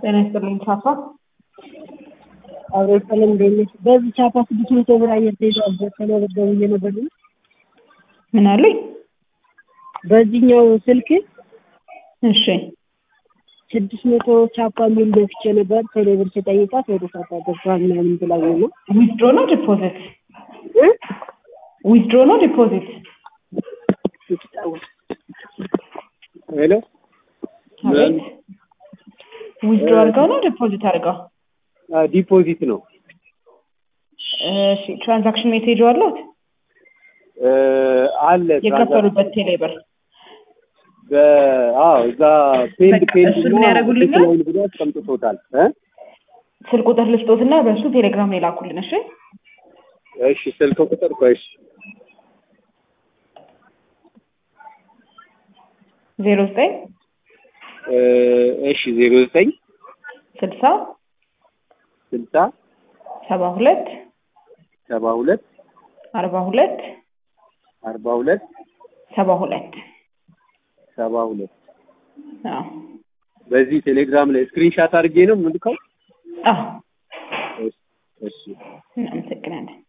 ጤና ይስጥልኝ ቻፓ። አብሮ ቀለም እንደነች በዚህ ቻፓ ስድስት መቶ ብር አየር ተይዟል። በተለይ ደውዬ ነበር። ምን አሉኝ? በዚህኛው ስልክ እሺ ስድስት መቶ ቻፓ የሚል ገዝቼ ነበር። ቴሌብር ስጠይቃት ወደ ሳታ ገብቷል ምናምን ብላኝ ነው። ዊዝድሮ ነው ዲፖዚት? ዊዝድሮ ነው ዲፖዚት? ሄሎ አቤት። ዊዝድሮ አድርገው ነው ዲፖዚት አድርገው? ዲፖዚት ነው። እሺ ትራንዛክሽን ሜሴጅ አለዎት? አለ የከፈሉበት ቴሌብር አዎ እዛ ፔንድ በቃ ፔንድ እሱን ምን ያደርጉልኛል? ላይን ብሎ አስቀምጦታል እ ስልክ ቁጥር ልስጦትና በእሱ ቴሌግራም ላይ ላኩልን። እሺ እሺ ስልክ ቁጥር ቆይ እሺ ዜሮ ዘጠኝ እ እሺ ዜሮ ዘጠኝ ስልሳ ስልሳ ሰባ ሁለት ሰባ ሁለት አርባ ሁለት አርባ ሁለት ሰባ ሁለት ሰባ ሁለት አዎ በዚህ ቴሌግራም ላይ ስክሪንሻት አድርጌ ነው የምልከው። አዎ እሺ እሺ እናመሰግናለን።